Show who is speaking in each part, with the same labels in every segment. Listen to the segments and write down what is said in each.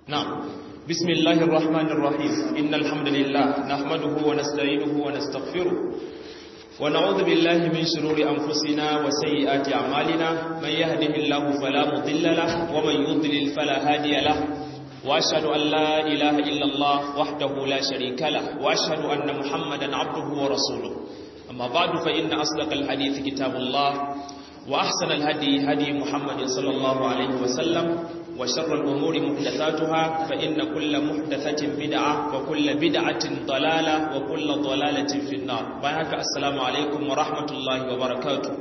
Speaker 1: نعم بسم الله الرحمن الرحيم إن الحمد لله نحمده ونستعينه ونستغفره ونعوذ بالله من شرور أنفسنا وسيئات أعمالنا من يهده الله فلا مضل له ومن يضلل فلا هادي له وأشهد أن لا إله إلا الله وحده لا شريك له وأشهد أن محمدا عبده ورسوله أما بعد فإن أصدق الحديث كتاب الله وأحسن الهدي هدي محمد صلى الله عليه وسلم وشر الأمور محدثاتها فإن كل محدثة بدعة وكل بدعة ضلالة وكل ضلالة في النار بارك السلام عليكم ورحمة الله وبركاته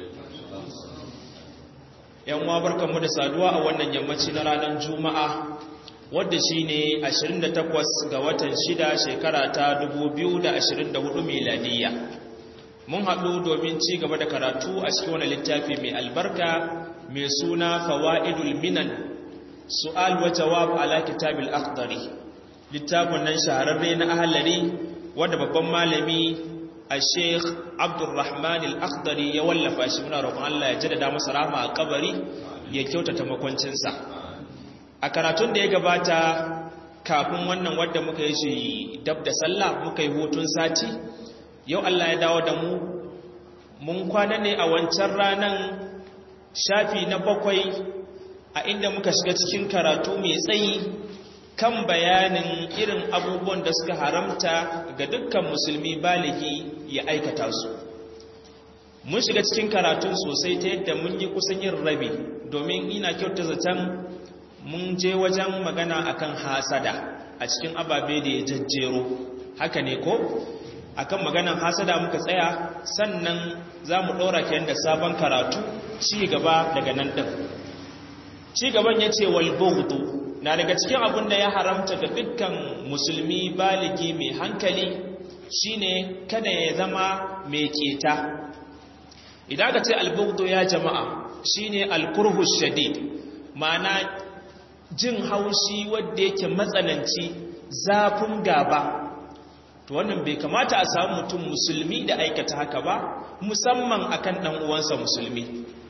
Speaker 1: yan uwa barkanmu da saduwa a wannan yammaci na ranar juma'a wadda shine 28 ga watan 6 shekara ta 2024 miladiyya mun haɗu domin ci gaba da karatu a cikin wani littafi mai albarka mai suna fawa'idul minan su'al wa jawab ala kitabil akhdari littafin nan shahararre na ahlari wanda babban malami a sheikh abdurrahman al-akhdari ya wallafa shi muna roƙon Allah ya jaddada masa rahama a kabari ya kyautata makwancinsa a karatun da ya gabata kafin wannan wadda muka yi shi dab da sallah muka yi hutun sati yau Allah ya dawo da mu mun kwana ne a wancan ranan shafi na bakwai a inda muka shiga cikin karatu mai tsayi kan bayanin irin abubuwan da suka haramta ga dukkan musulmi baligi ya aikata su mun shiga cikin karatun sosai ta yadda mun yi kusan yin rabi domin ina kyauta zaton mun je wajen magana akan hasada a cikin ababe da ya jajjero haka ne ko akan maganan hasada muka tsaya sannan za mu ɗora kayan da sabon karatu ci gaba daga nan ɗin ci gaban ya ce walbughdu na daga cikin abin da ya haramta ga dukkan musulmi baligi mai hankali shine kada ya zama mai keta idan ka ce albughdu ya jama'a shine alkurhu shadid ma'ana jin haushi wanda yake matsananci zafin gaba to wannan bai kamata a samu mutum musulmi da aikata haka ba musamman akan dan uwansa musulmi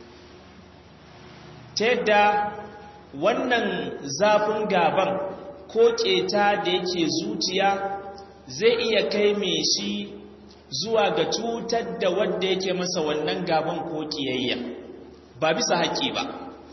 Speaker 1: ta yadda wannan zafin gaban ko keta da yake zuciya zai iya kai mai shi zuwa ga cutar da wadda yake masa wannan gaban ko kiyayya ba bisa haƙƙi ba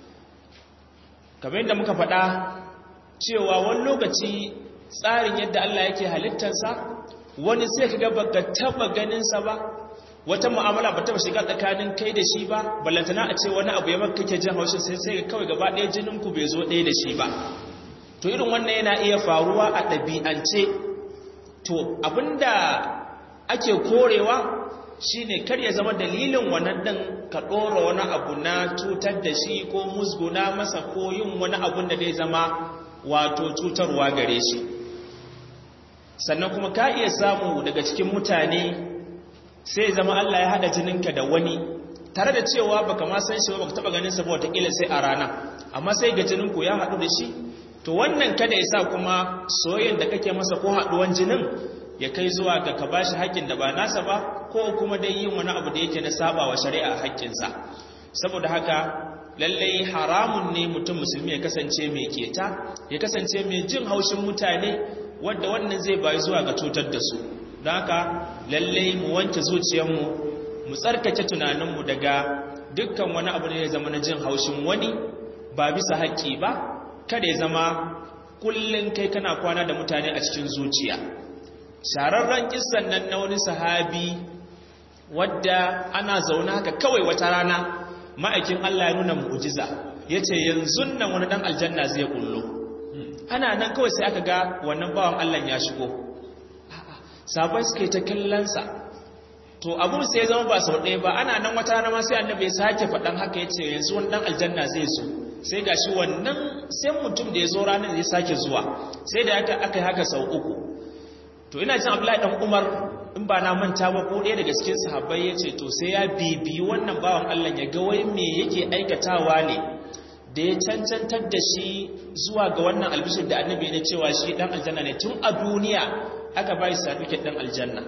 Speaker 1: kamar yadda muka faɗa cewa wani lokaci tsarin yadda Allah yake halittarsa wani sai ka gaba ga taba ganinsa ba wata mu'amala ba taba shiga tsakanin kai da shi ba ballantana a ce wani abu ya maka kake jin haushin sai sai kawai gaba ɗaya jinin ku bai zo ɗaya da shi ba to irin wannan yana iya faruwa a ɗabi'ance to abinda ake korewa shine kar ya zama dalilin wannan ɗin ka ɗora wani abu na cutar da shi ko musguna masa ko yin wani abun da zai zama wato cutarwa gare shi sannan kuma ka iya samu daga cikin mutane sai zama Allah ya hada jininka da wani tare da cewa baka ma san shi ba baka taba ganin sa ba wataƙila sai a rana amma sai ga jininku ya haɗu da shi to wannan kada ya sa kuma soyayyen da kake masa ko haɗuwan jinin ya kai zuwa ga ka bashi haƙƙin da ba nasa ba ko kuma dai yin wani abu da yake na saba wa shari'a haƙƙinsa saboda haka lallai haramun ne mutum musulmi ya kasance mai keta ya kasance mai jin haushin mutane wadda wannan zai bayi zuwa ga cutar da su don haka lallai mu wanke zuciyarmu mu tsarkake tunaninmu daga dukkan wani abu da ya zama na jin haushin wani ba bisa haƙƙi ba kada ya zama kullum kai kana kwana da mutane a cikin zuciya shararren kissan nan na wani sahabi wadda ana zaune haka kawai wata rana ma'aikin Allah ya nuna mu'jiza yace yanzu nan wani dan aljanna zai kullo ana nan kawai sai aka ga wannan bawan Allah ya shigo sabai suke ta kallonsa to abu sai ya zama ba sau ɗaya ba ana nan wata rana ma sai annabi ya sake faɗan haka ya ce yanzu wani ɗan aljanna zai zo sai ga shi wannan sai mutum da ya zo ranar ya sake zuwa sai da aka yi haka sau uku to ina jin abdullahi ɗan umar in ba na manta ba ko ɗaya daga cikin sahabbai ya ce to sai ya bibiyi wannan bawan allah ya ga wai me yake aikatawa ne da ya cancantar da shi zuwa ga wannan albishir da annabi ne cewa shi ɗan aljanna ne tun a duniya aka ba shi certificate ɗin aljanna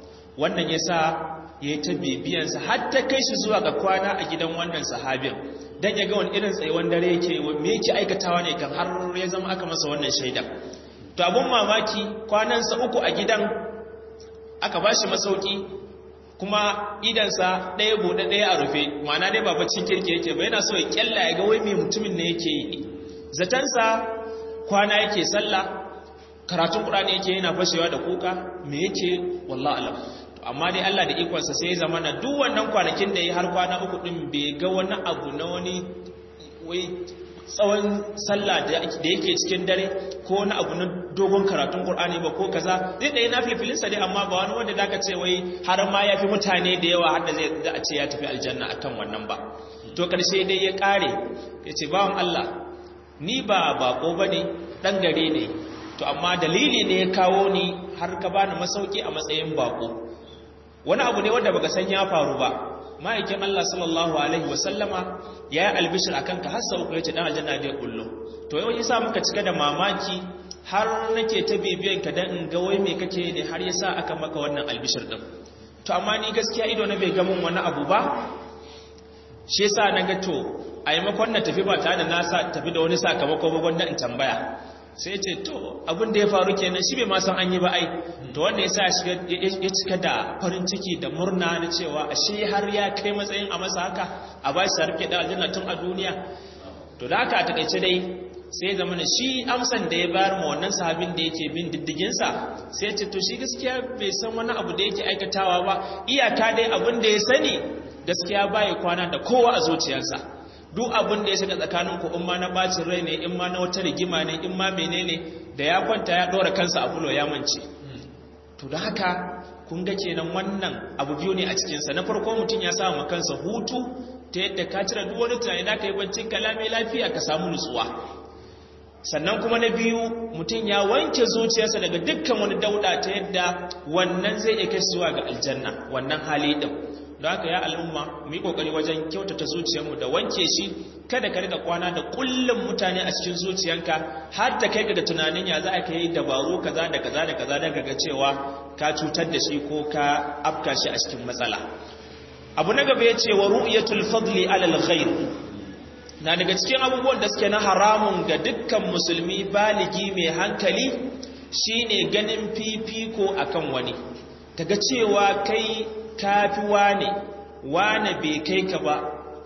Speaker 1: wannan ya sa ya yi ta bibiyansa har ta kai shi zuwa ga kwana a gidan wannan sahabin dan ya ga wani irin tsayuwan dare yake me yake aikatawa ne kan har ya zama aka masa wannan shaida to abun mamaki kwanansa uku a gidan aka bashi masauki kuma idansa ɗaya bude ɗaya a rufe ma'ana dai ba baccin kirki yake ba yana so ya kyalla ya ga wai me mutumin ne yake yi zatansa kwana yake sallah karatun Qur'ani yake yana fashewa da kuka me yake wallahi alam amma dai Allah da ikonsa sai ya zama na duk wannan kwanakin da ya har kwana uku din bai ga wani abu na wani wai tsawon sallah da yake cikin dare ko wani abu na dogon karatun Qur'ani ba ko kaza zai da yana filfilinsa dai amma ba wani wanda zaka ce wai har ma yafi mutane da yawa har da zai da a ce ya tafi aljanna akan wannan ba to karshe dai ya kare yace bawan Allah ni ba bako bane dan gare ne to amma dalili ne ya kawo ni har ka bani masauki a matsayin bako wani abu ne wanda baka san ya faru ba ma'aikin Allah sallallahu alaihi wasallama ya yi albishir akan ka har sau ya ce dan aljanna da kullu to yau yasa muka cika da mamaki har nake ta bibiyan ka dan in ga wai me kake ne har yasa aka maka wannan albishir din to amma ni gaskiya ido na bai ga mun wani abu ba shi yasa na ga to a yi makon na tafi ba tare da na sa tafi da wani sakamako ba gwanda in tambaya sai ce to abin da ya faru kenan shi bai ma san an yi ba ai to wanda ya sa ya cika da farin ciki da murna na cewa ashe har ya kai matsayin a masa haka a ba shi sarki da aljanna tun a duniya to da haka a takaice dai sai zama na shi amsan da ya bayar ma wannan sahabin da yake bin diddiginsa sai ce to shi gaskiya bai san wani abu da yake aikatawa ba iyaka dai abin da ya sani gaskiya baya kwana da kowa a zuciyarsa duk abin da ya shiga tsakanin ku in ma na bacin rai ne in ma na wata rigima ne in ma menene da ya kwanta ya dora kansa a fulo ya mance to da haka kun ga kenan wannan abu biyu ne a cikinsa na farko mutum ya samu kansa hutu ta yadda ka cire duk wani tunani da ka yi bancin kalami lafiya ka samu nutsuwa sannan kuma na biyu mutum ya wanke zuciyarsa daga dukkan wani dauda ta yadda wannan zai iya kai zuwa ga aljanna wannan hali din don haka ya al'umma mu yi kokari wajen kyautata zuciyarmu da wanke shi kada ka rika kwana da kullum mutane a cikin zuciyanka har ta kai ga da tunanin ya za a kai dabaru kaza da kaza da kaza da ga cewa ka cutar da shi ko ka afka shi a cikin matsala abu na gaba yace wa ru'yatul fadli ala al-ghayr na daga cikin abubuwan da suke na haramun ga dukkan musulmi baligi mai hankali shine ganin fifiko akan wani kaga cewa kai kafi wane wane bai kai ka ba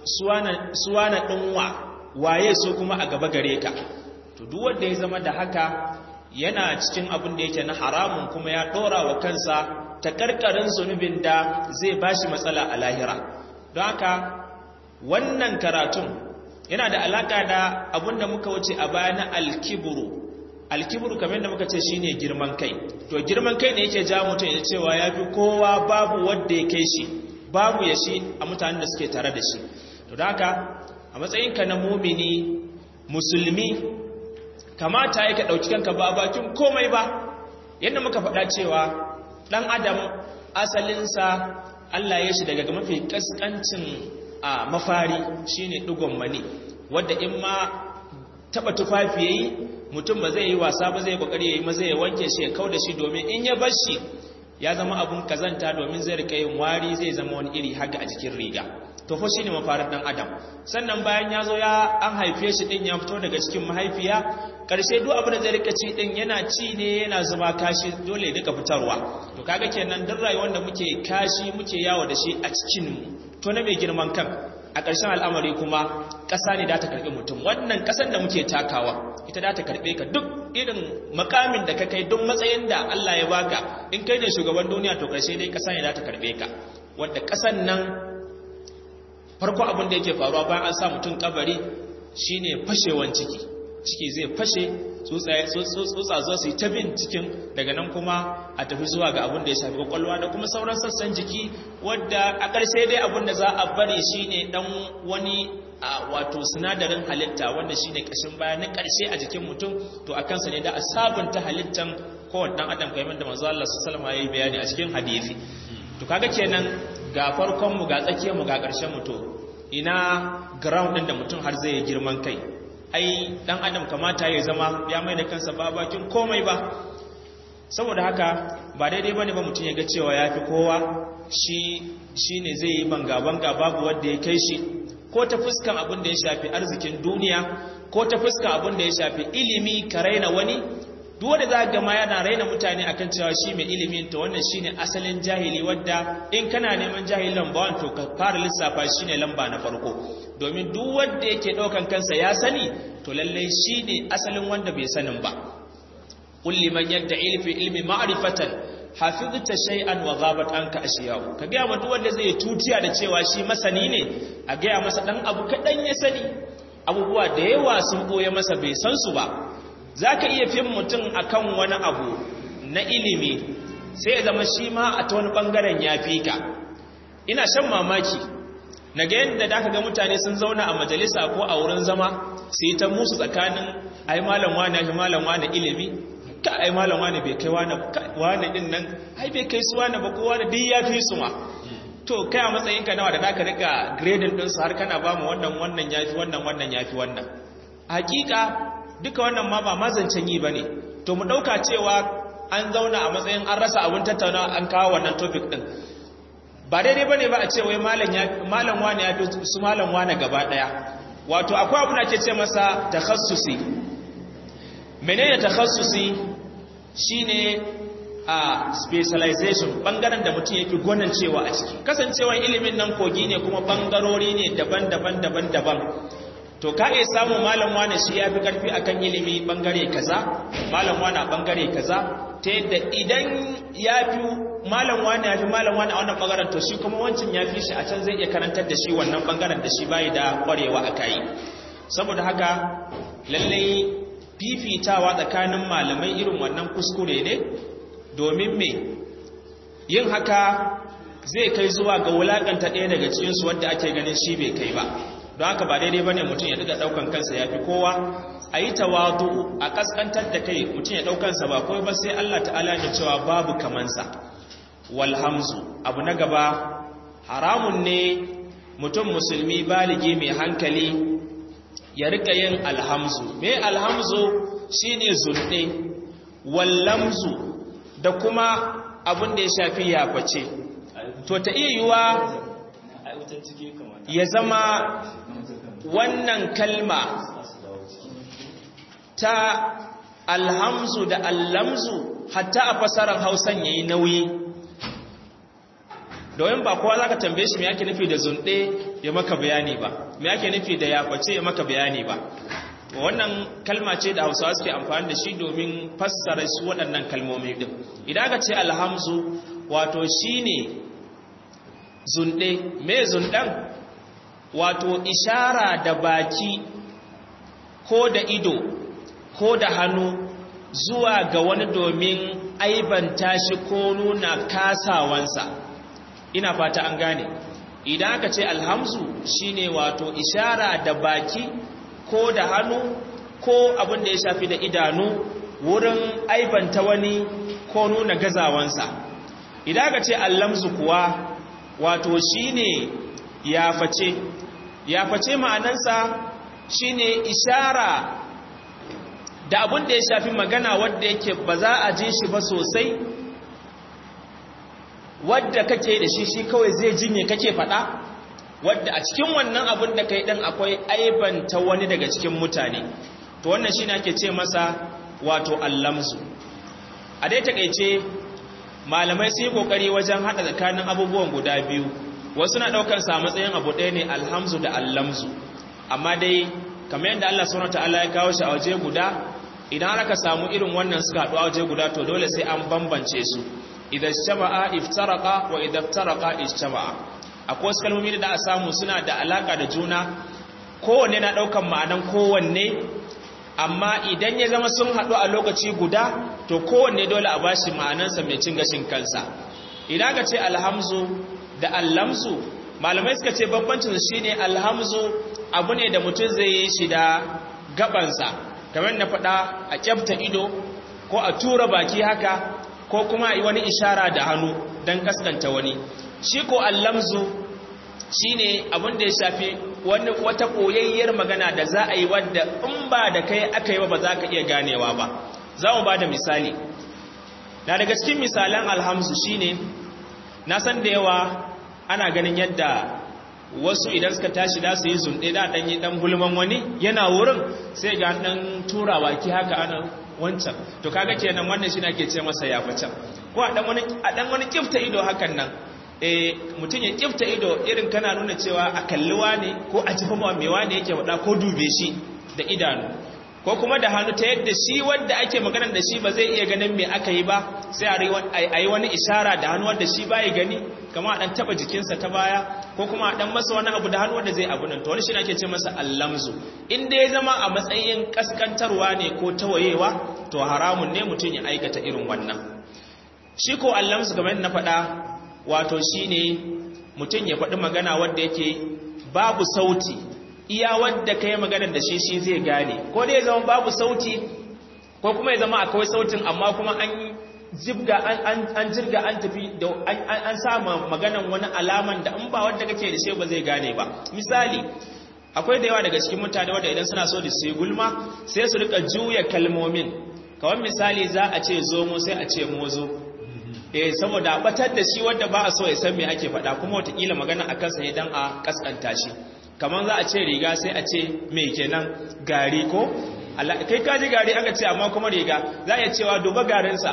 Speaker 1: suwana ɗinwa waye so kuma a gaba gare ka to duk wanda ya zama da haka yana cikin abin da yake na haramun kuma ya ɗora wa kansa ta karkarin zunubin da zai bashi matsala a lahira don haka wannan karatun yana da alaka da abin da muka wuce a baya na alkiburu alkiburu kamar da muka ce shine girman kai to girman kai ne yake ja mutum ya cewa ya fi kowa babu wadda ya kai shi babu ya shi a mutanen da suke tare da shi to da haka a matsayinka na mumini musulmi kamata ya ka ɗauki kanka ba bakin komai ba yadda muka faɗa cewa ɗan adam asalinsa Allah ya shi daga mafi ƙasƙancin a mafari shine ɗigon mani wadda in ma taɓa tufafi yayi mutum ba zai yi wasa ba zai kokari yayi maza ya wanke shi ya kauda shi domin in ya bar shi ya zama abun kazanta domin zai rika yin wari zai zama wani iri haka a jikin riga to fa shine mafarin dan adam sannan bayan ya zo ya an haife shi din ya fito daga cikin mahaifiya karshe duk abin da zai rika ci din yana ci ne yana zuba kashi dole ya rika fitarwa to kaga kenan duk rayuwar da muke kashi muke yawo da shi a cikin mu to na mai girman kan a ƙarshen al'amari kuma ƙasa ne da ta karɓi mutum wannan ƙasan da muke takawa ita da ta karɓe ka duk irin makamin da ka kai duk matsayin da Allah ya baka in kai ne shugaban duniya to ƙarshe dai ƙasa ne da ta karɓe ka wadda ƙasan nan farko abin da yake faruwa bayan an sa mutum kabari shine fashewan ciki ciki zai fashe tsutsa zuwa su yi ta bin cikin daga nan kuma a tafi zuwa ga abin da ya shafi kwakwalwa da kuma sauran sassan jiki wadda a ƙarshe dai abin da za a bari shine dan wani wato sinadarin halitta wanda shine ƙashin baya na ƙarshe a jikin mutum to a kansa ne da a sabunta halittan kowane ɗan adam kamar da manzo Allah sallallahu alaihi wasallam bayani a cikin hadisi to kaga kenan ga farkon mu ga tsakiyar mu ga ƙarshen mu to ina ground din da mutum har zai yi girman kai ai dan adam kamata ya zama ya mai da kansa ba bakin komai ba saboda haka ba daidai bane ba mutum ya ga cewa yafi kowa shi shine zai yi banga banga babu wanda ya kai shi ko ta fuskan abin da ya shafi arzikin duniya ko ta fuskan abin da ya shafi ilimi ka raina wani duk wanda za ga ma yana raina mutane akan cewa shi mai ilimin to wannan shine asalin jahili wadda in kana neman jahili lamba wan to ka fara lissafa shine lamba na farko domin duk wanda yake daukan kansa ya sani to lalle shine asalin wanda bai sanin ba qul liman yad'i fi ilmi ma'rifatan hafizta shay'an wa ghabat anka ashiyahu ka ga duk wanda zai tutiya da cewa shi masani ne a ga masa dan abu kadan ya sani abubuwa da yawa sun boye masa bai san su ba za ka iya fin mutum akan wani abu na ilimi sai ya zama shi ma a ta wani ɓangaren ya fi ka ina shan mamaki na ga yadda da aka ga mutane sun zauna a majalisa ko a wurin zama su yi ta musu tsakanin ai malam wani ya fi malam wani ilimi ka ai malam wani bai kai wani din nan ai bai kai su wani ba ko wani duk ya fi su ma to kai a matsayinka nawa da zaka rika grading ɗinsu har kana ba mu wannan wannan ya fi wannan wannan ya fi wannan hakika duka wannan ma ba mazancen yi ba ne to mu ɗauka cewa an zauna a matsayin an rasa abin tattauna an kawo wannan topic ɗin ba daidai ba ne ba a ce wai malam wane ya fi su malam wane gaba ɗaya wato akwai abu da ke ce masa takhassusi menene takhassusi shine a specialization bangaren da mutum yake gwanan cewa a ciki kasancewa ilimin nan kogi ne kuma bangarori ne daban-daban daban-daban to ka iya samun malam wane shi ya fi ƙarfi akan ilimi ɓangare kaza malam wane a ɓangare kaza ta yadda idan ya fi malam wane ya fi malam wane a wannan ɓangaren to shi kuma wancan ya fi shi a can zai iya karantar da shi wannan ɓangaren da shi bayi da ƙwarewa a kayi saboda haka lallai fifitawa tsakanin malamai irin wannan kuskure ne domin me yin haka zai kai zuwa ga wulaƙanta ɗaya daga cikinsu wadda ake ganin shi bai kai ba don haka ba daidai bane mutum ya daga daukan kansa yafi kowa a yi tawadu a kaskantar da kai mutum ya daukansa ba kawai ba sai Allah ta'ala ya cewa babu kamansa walhamzu abu na gaba haramun ne mutum musulmi baligi mai hankali ya rika yin alhamzu me alhamzu shine zulɗe wallamzu da kuma abin da ya shafi yaface to ta iya yiwa ya zama wannan kalma ta alhamzu da allamzu hatta a fasarar hausan ya yi nauyi domin ba kowa za ka tambaye shi mai ake nufi da zunɗe ya maka bayani ba mai ake nufi da yaface ya maka bayani ba wannan kalma ce da hausawa suke amfani da shi domin fassara su waɗannan kalmomi ɗin idan aka ce alhamzu wato shi ne zunɗe mai zunɗen wato ishara da baki ko da ido ko da hannu zuwa ga wani domin aibanta shi ko nuna kasawansa ina fata an gane idan aka ce alhamzu shine wato ishara da baki ko da hannu ko abin da ya shafi da idanu wurin aibanta wani ko nuna gazawansa idan aka ce allamzu kuwa wato shine ya face ya face ma'anansa shine ishara da abin da ya shafi magana wadda yake ba za a ji shi ba sosai wadda kake da shi shi kawai zai jinye kake faɗa wadda a cikin wannan abin da kai ɗin akwai aibanta wani daga cikin mutane to wannan shi ake ce masa wato allamsu a dai takaice malamai su yi ƙoƙari wajen haɗa tsakanin abubuwan guda biyu wasu na ɗaukar sa matsayin abu ɗaya ne alhamzu da allamzu amma dai kamar yadda Allah subhanahu ta'ala ya kawo shi a waje guda idan aka samu irin wannan suka haɗu a waje guda to dole sai an bambance su idan shama'a iftaraqa wa idan iftaraqa ijtama'a akwai wasu kalmomi da a samu suna da alaka da juna kowanne na ɗaukan ma'anan kowanne amma idan ya zama sun haɗu a lokaci guda to kowanne dole a bashi ma'anansa mai cin gashin kansa idan ka ce alhamzu da allamsu malamai suka ce bambancin shi ne alhamzu abu ne da mutum zai yi shi da gabansa kamar na faɗa a kyafta ido ko a tura baki haka ko kuma yi wani ishara da hannu don kaskanta wani shi ko allamzu shi ne abin da ya shafi wani wata koyayyar magana da za a yi wadda in ba da kai aka yi ba za ka iya ganewa ba za mu ba da misali na daga cikin misalan alhamzu shine na san da yawa ana ganin yadda wasu idan suka tashi da su yi zunɗe da ɗan yi ɗan gulman wani yana wurin sai ga ɗan turawa ki haka ana wancan to kaga kenan wannan shi ke ce masa ya can ko a ɗan wani kifta ido hakan nan eh mutum ya kifta ido irin kana nuna cewa a kalliwa ne ko a jifa ma mewa ne yake faɗa ko dube shi da idanu ko kuma da hannu ta yadda shi wanda ake maganar da shi ba zai iya ganin me aka yi ba sai a yi wani ishara da hannu wanda shi bai gani kama a dan taba jikinsa ta baya ko kuma a dan masa wani abu da hannu wanda zai abu nan to wani shi ake ce masa allamzu in dai zama a matsayin kaskantarwa ne ko tawayewa to haramun ne mutum ya aikata irin wannan shi ko allamzu kamar na faɗa wato shine mutum ya faɗi magana wanda yake babu sauti iya wadda ka yi maganar da shi shi zai gane ko dai ya zama babu sauti ko kuma ya zama akwai sautin amma kuma an jibga an jirga an tafi da an sa maganan wani alaman da in ba wadda kake da shi ba zai gane ba misali akwai da yawa daga cikin mutane wadda idan suna so da su gulma sai su rika juya kalmomin kawai misali za a ce zomo sai a ce mozo eh saboda batar da shi wadda ba a so ya san me ake faɗa kuma watakila magana a kansa ne dan a kaskanta shi kamar za a ce riga sai a ce mai kenan gari ko kai kaji gari aka ce amma kuma riga za a cewa duba garinsa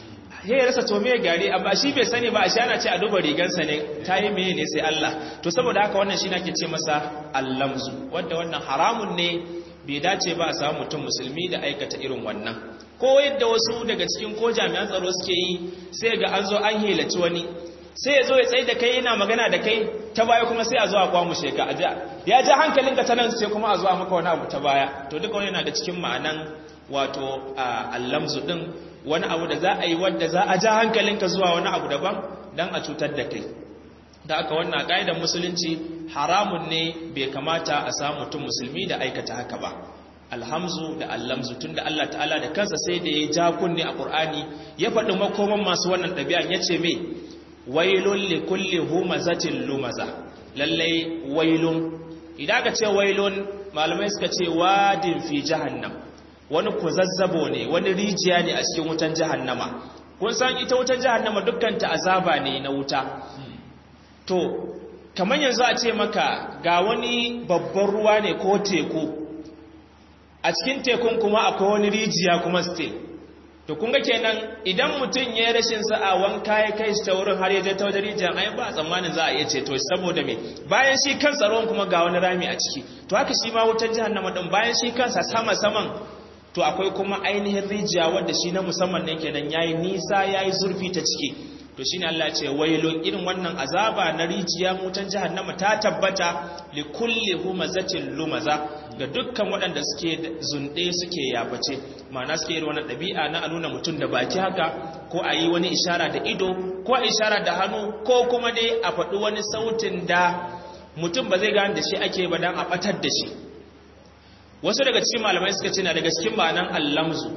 Speaker 1: ya yi rasa to me gari amma shi bai sani ba a shi ana ce a duba rigansa ne ta yi meye ne sai Allah to saboda haka wannan shi na ke ce masa allamzu wadda wannan haramun ne bai dace ba a samu mutum musulmi da aikata irin wannan ko yadda wasu daga cikin ko jami'an tsaro suke yi sai ga an zo an helaci wani sai ya zo ya tsaye da kai yana magana da kai ta baya kuma sai a zo a kwamushe ka a ya ja hankalinka ta nan sai kuma a zo a maka wani abu ta baya to duka wani yana da cikin ma'anan wato allamzu din wani abu da za a yi wadda za a ja hankalinka zuwa wani abu daban don a cutar da kai da aka wannan ƙa'idar musulunci haramun ne bai kamata a samu mutum musulmi da aikata haka ba alhamzu da allamzu tun da Allah ta'ala da kansa sai da ya ja kunne a ƙur'ani ya faɗi makoman masu wannan ɗabi'an ya ce me wailun li kulli humazatin lumaza lallai wailun idan aka ce wailun malamai suka ce wadin fi jahannam wani kuzazzabo ne wani rijiya ne a cikin wutan jahannama kun san ita wutan jahannama dukkan ta azaba ne na wuta to kamar yanzu a ce maka ga wani babban ruwa ne ko teku a cikin tekun kuma akwai wani rijiya kuma still to kun ga kenan idan mutum ya yi rashin sa'a wanka ya kai shi ta wurin har ya je ta wajen rijiyar ai ba tsammanin za a iya ceto saboda me bayan shi kan tsaron kuma ga wani rami a ciki to haka shi ma wutar jahannama din bayan shi kansa sama saman to akwai kuma ainihin rijiya wadda shi na musamman ne kenan yayi nisa yayi zurfi ta ciki to shine Allah ya ce wailun irin wannan azaba na rijiya wutan jahannama ta tabbata li kulli humazatin lumaza ga dukkan waɗanda suke zunde suke yabace ma'ana suke irin wannan ɗabi'a na nuna mutum da baki haka ko a yi wani ishara da ido ko a ishara da hannu ko kuma dai a faɗi wani sautin da mutum ba zai gane da shi ake ba dan a ɓatar da shi wasu daga cikin malamai suka ce na daga cikin ma'anan allamzu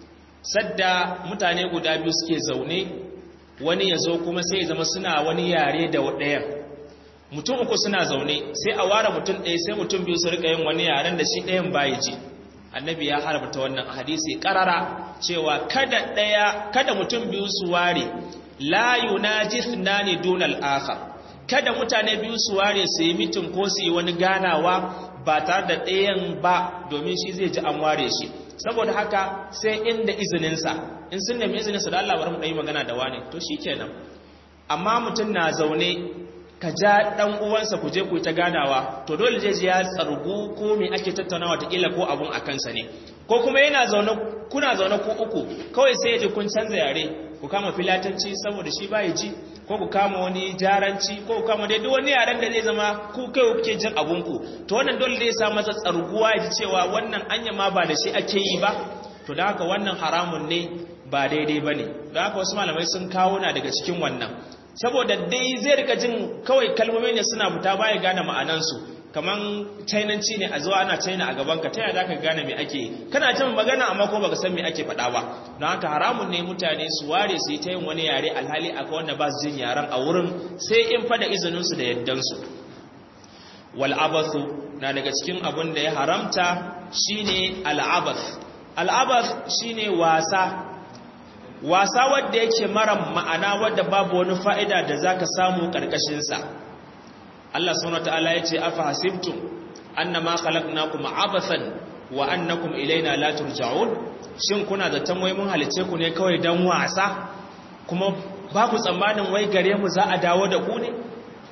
Speaker 1: sadda mutane guda biyu suke zaune wani ya zo kuma sai ya zama suna wani yare da ɗayan mutum uku suna zaune sai a ware mutum ɗaya sai mutum biyu su rika yin wani yaren da shi ɗayan baya ji annabi ya haramta wannan hadisi karara cewa kada ɗaya kada mutum biyu su ware la yunajithnani dunal akhar kada mutane biyu su ware su yi mitin ko su yi wani ganawa ba tare da ɗayan ba domin shi zai ji an ware shi saboda haka sai inda izininsa in sun nemi izininsa da Allah bari mu ɗan yi magana da wani to shi kenan amma mutum na zaune ka ja ɗan uwansa ku je ku yi ta ganawa to dole zai ji ya tsargu ko me ake tattaunawa ta kila ko abun a kansa ne ko kuma yana zaune kuna zaune ku uku kawai sai ya ji kun canza yare ku kama filatanci saboda shi ba ji ko ku kama wani jaranci ko ku kama dai duk wani yaren da zai zama ku kai kuke jin abunku to wannan dole zai sa masa tsarguwa ya ji cewa wannan anya ma ba da shi ake yi ba to da haka wannan haramun ne ba daidai ba ne da haka wasu malamai sun kawo na daga cikin wannan saboda dai zai rika jin kawai kalmomi ne suna fita baya gane ma'anansu kaman chainanci ne a zuwa ana china a gabanka ta yaya za ka gane me ake kana jin magana amma ko baka san me ake faɗa ba don haka haramun ne mutane su ware su yi ta yin wani yare alhali akwai wanda ba su jin yaren a wurin sai in fada izinin su da yaddan su wal abathu na daga cikin abin da ya haramta shine al abath al abath shine wasa wasa wadda yake mara ma'ana wadda babu wani fa'ida da zaka samu karkashin sa Allah subhanahu wataala yace afa hasibtum annama khalaqnakum abathan wa annakum ilaina la turja'un shin kuna da tamwayi mun halice ku ne kawai dan wasa kuma ba ku tsammanin wai gare mu za a dawo da ku ne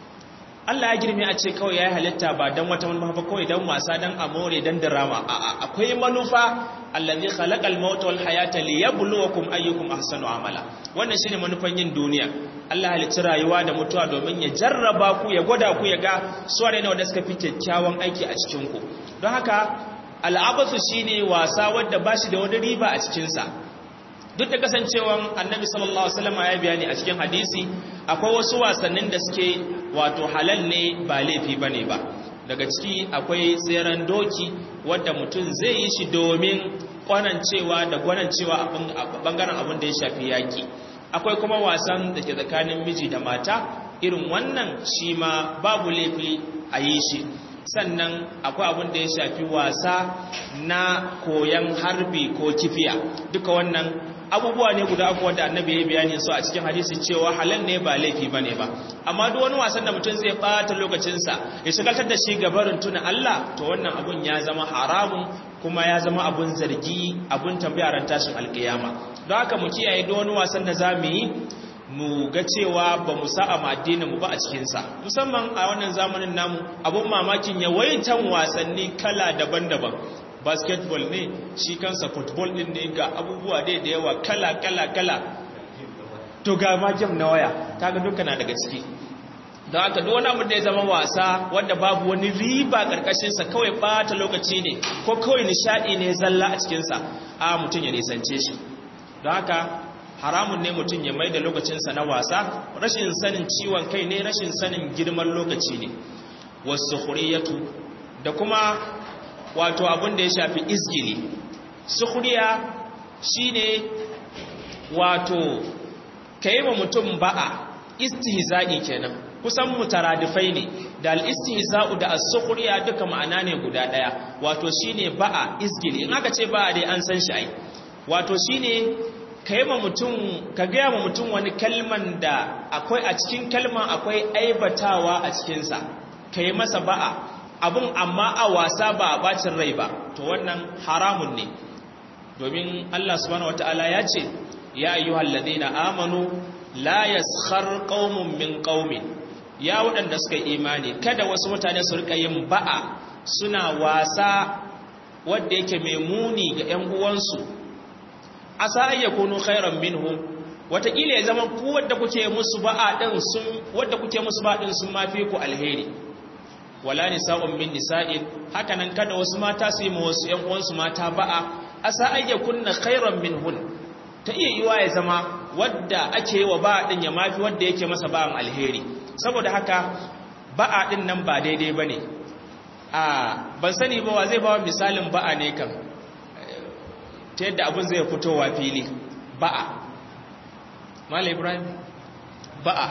Speaker 1: Allah ya girme a ce kawai ya yi halitta ba don wata manufa ba kawai don wasa don amore don drama akwai manufa allazi khalaqal mauta wal hayata liyabluwakum ayyukum ahsanu amala wannan shine manufan yin duniya Allah halicci rayuwa da mutuwa domin ya jarraba ku ya gwada ku ya ga su ne wanda suka fi kyakkyawan aiki a cikin ku don haka al'abathu shine wasa wanda bashi da wani riba a cikin sa duk da kasancewan annabi sallallahu alaihi wasallam ya bayani a cikin hadisi akwai wasu wasannin da suke wato halal ne ba laifi bane ba daga ciki akwai tseren doki wanda mutum zai yi shi domin kwanancewa da gwanancewa a bangaren abin da ya shafi yaki akwai kuma wasan da ke tsakanin miji da mata irin wannan shi ma babu laifi a yi shi sannan akwai abin da ya shafi wasa na koyan harbi ko kifiya duka wannan abubuwa ne guda uku wanda annabi ya bayani su a cikin hadisi cewa halal ne ba laifi bane ba amma duk wani wasan da mutum zai bata lokacinsa ya shigaltar da shi gabarin tuna Allah to wannan abun ya zama haramun kuma ya zama abun zargi abun tambaya ran tashin alkiyama don haka mu kiyaye duk wani wasan da za mu yi mu ga cewa ba mu sa a addinin mu ba a cikinsa musamman a wannan zamanin namu abun mamakin yawaitan wasanni kala daban-daban basketball ne shi kansa football din ne ga abubuwa dai da yawa kala kala kala to ga ma game na waya kaga duka na daga ciki don haka duk wani abu da ya zama wasa wanda babu wani riba karkashin sa kawai bata lokaci ne ko kawai nishadi ne zalla a cikin sa a mutun ya nisance shi don haka haramun ne mutum ya mai da lokacinsa na wasa rashin sanin ciwon kai ne rashin sanin girman lokaci ne wasu huriyatu da kuma wato abin da ya shafi izgili sukhriya shine wato kai wa mutum ba'a istihza'i kenan kusan mutaradifai ne da al-istihza'u da as-sukhriya duka ma'ana ne guda daya wato shine ba'a izgili in aka ce ba'a dai an san shi ai wato shine kai ma mutum ka ga ma mutum wani kalman da akwai a cikin kalman akwai aibatawa a cikin sa kai masa ba'a abun amma a wasa ba a bacin rai ba to wannan haramun ne domin Allah subhanahu wataala ya ce ya ayyuhal ladina amanu la yaskhar qaumun min qaumin ya waɗanda suka imani kada wasu mutane su rika yin ba'a suna wasa wanda yake mai muni ga ƴan uwansu asa ayyakunu khairan minhum wataƙila ya zama ku wadda kuke musu ba'a din sun wadda kuke musu ba'a din sun mafi ku alheri wala nisa'un min nisa'in hakanan kada wasu mata su yi ma wasu ƴan uwansu mata ba'a asa ayyakunna khairan minhun ta iya yiwa ya zama wadda ake wa ba'a din ya mafi wadda yake masa ba'an alheri saboda haka ba'a din nan ba daidai bane a ban sani ba wa zai ba misalin ba'a ne kan ta yadda abin zai fitowa fili ba'a Malam Ibrahim ba'a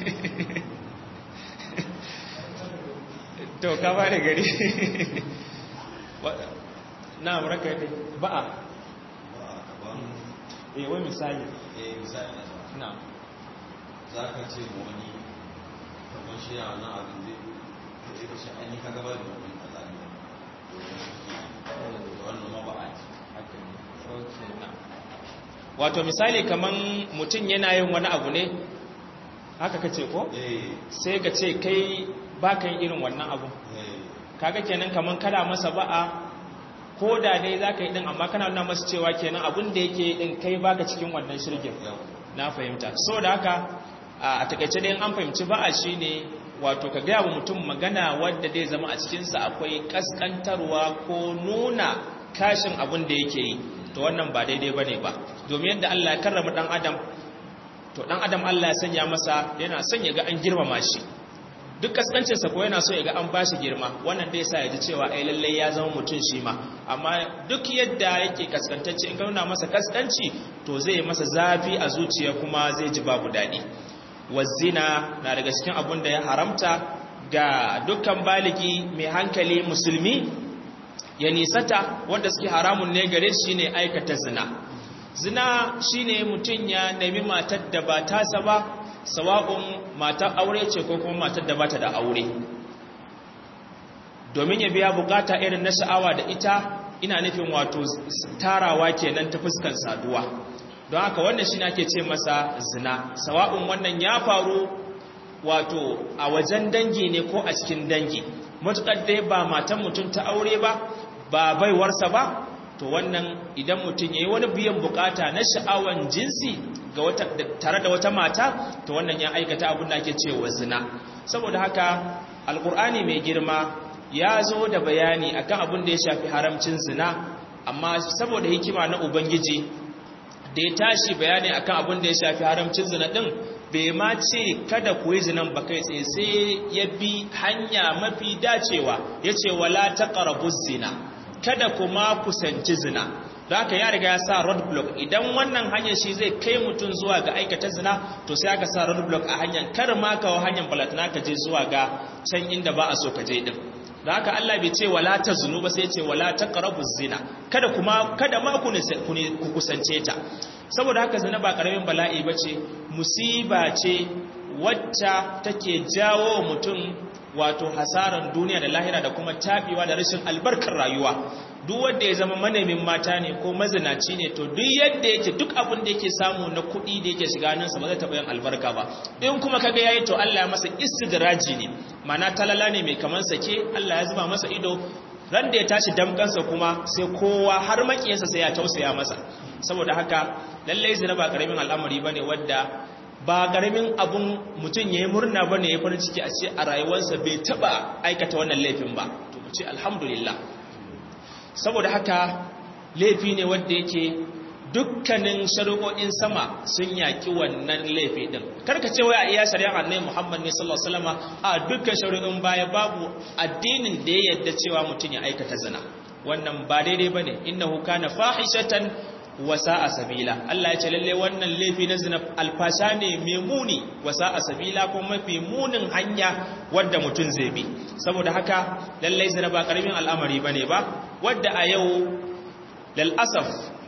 Speaker 1: to ka ba da gari na raka dai ba'a eh wai misali
Speaker 2: eh misali
Speaker 1: na
Speaker 2: za ka ce ma wani kamar shi a nan abin zai zai ka ce an yi ka gaba da wani kaza ne da wannan ma ba a ci haka ne
Speaker 1: okay na wato misali kaman mutum yana yin wani abu ne haka kace ko
Speaker 2: eh
Speaker 1: sai ka ce kai baka yin irin wannan abu
Speaker 2: eh
Speaker 1: kaga kenan kaman kada masa ba'a ko da dai zaka yi din amma kana nuna masa cewa kenan abin da yake din kai baka cikin wannan shirgin
Speaker 2: yau
Speaker 1: na fahimta so da haka a takaice dai an fahimci ba'a shine wato ka gaya wa mutum magana wadda zai zama a cikinsa akwai kaskantarwa ko nuna kashin abin da yake yi to wannan ba daidai ba ne ba domin yadda Allah ya karrama dan adam to dan adam Allah ya sanya masa yana son ya ga an girmama shi duk kaskancinsa ko yana so ya ga an bashi girma wannan dai sa ya ji cewa ai lalle ya zama mutum shi ma amma duk yadda yake kaskantacce in ka nuna masa kaskanci to zai masa zafi a zuciya kuma zai ji babu daɗi wazina na daga cikin abun da ya haramta ga dukkan baligi mai hankali musulmi ya nisata wanda suke haramun ne gare shi ne aikata zina zina shine mutum ya nemi matar da ba tasa ba sawa'un matar aure ce ko kuma matar da bata da aure domin ya biya bukata irin na sha'awa da ita ina nufin wato tarawa kenan ta fuskan saduwa don haka wannan shi ake ce masa zina sawa'un wannan ya faru wato a wajen dangi ne ko a cikin dangi matuƙar dai ba matan mutum ta aure ba ba baiwarsa ba to wannan idan mutum ya yi wani biyan bukata na sha'awan jinsi tare da wata mata to wannan ya aikata abin da ake cewa zina saboda haka alkur'ani mai girma ya zo da bayani akan abin da ya shafi haramcin zina amma saboda hikima na ubangiji da ya tashi bayani akan abin da ya shafi haramcin zina din bai ma ce kada ku yi zinan ba kai tsaye sai ya bi hanya mafi dacewa ya ce wala taqrabu zina kada kuma kusanci zina da haka ya riga ya sa road block idan wannan hanyar shi zai kai mutum zuwa ga aikata zina to sai aka sa road block a hanyar kar ma kawo hanyar balatana ka je zuwa ga can inda ba a so ka je din da haka Allah bai ce wala ta zunu ba sai ya ce wala ta qarabu zina kada kuma kada ma ku ku kusance ta saboda haka zina ba karamin bala'i bace musiba ce wacce take jawo mutum wato hasaran duniya da lahira da kuma tafiwa da rashin albarkar rayuwa duk wanda ya zama manemin mata ne ko mazinaci ne to duk yadda yake duk abin da yake samu na kuɗi da yake shiga nan sa ba zai taɓa yin albarka ba in kuma kaga yayi to Allah ya masa istidraji ne mana talala ne mai kaman sake Allah ya zuba masa ido ran da ya tashi damkansa kuma sai kowa har makiyinsa sai ya tausaya masa saboda haka lallai zina ba karamin al'amari bane wadda ba ƙaramin abun mutum ya yi murna ba ne ya farin ciki a ce a rayuwarsa bai taɓa aikata wannan laifin ba to mu ce alhamdulillah saboda haka laifi ne wanda yake dukkanin shari'o'in sama sun yaƙi wannan laifi ɗin karka ce wai a iya shari'a annai muhammad ne sallallahu alaihi wasallam a dukkan shari'o'in baya babu addinin da ya yadda cewa mutum ya aikata zina wannan ba daidai bane innahu kana fahishatan wasa a sabila Allah ya ce lalle wannan laifi na zina alfasha ne mai muni wasa a sabila ko mafi munin hanya wadda mutum zai bi saboda haka lalle zina ba karamin al'amari bane ba wadda a yau lal asaf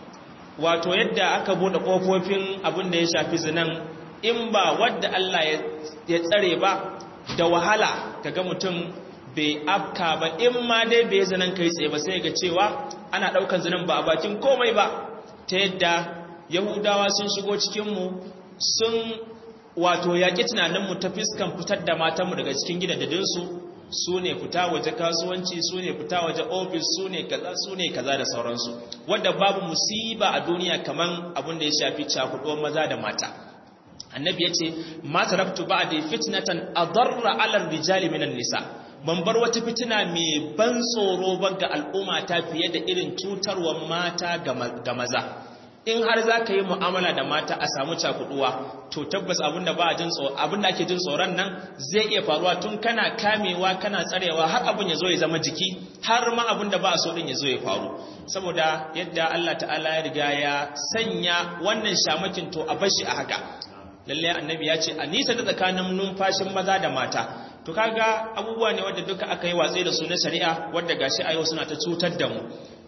Speaker 1: wato yadda aka bude kofofin abin da ya shafi zinan in ba wadda Allah ya tsare ba da wahala kaga mutum bai afka ba in ma dai bai zinan kai tsaye ba sai ga cewa ana daukan zinan ba a bakin komai ba ta yadda yahudawa sun shigo cikinmu sun wato yaƙi tunaninmu ta fiskan fitar da matanmu daga cikin gidajensu su ne fita waje kasuwanci su ne fita waje ofis su ne kaza su ne kaza da sauransu wadda babu musiba a duniya kaman abin da ya shafi cakuɗuwar maza da mata annabi ya ce ma taraktu ba'di fitnatan adarra 'ala rijali minan nisa ban bar wata fitina mai ban tsoro ba ga al'umma ta fiye da irin cutarwar mata ga maza in har za ka yi mu'amala da mata a samu cakuduwa to tabbas abinda ba jin abinda ake jin tsoron nan zai iya faruwa tun kana kamewa kana tsarewa har abin ya zo ya zama jiki har ma abinda ba a so din ya zo ya faru saboda yadda Allah ta'ala ya riga ya sanya wannan shamakin to a bashi a haka lalle annabi ya ce a nisa da tsakanin numfashin maza da mata to kaga abubuwa ne wadda duka aka yi watsi da su na shari'a wadda gashi a yau suna ta cutar da mu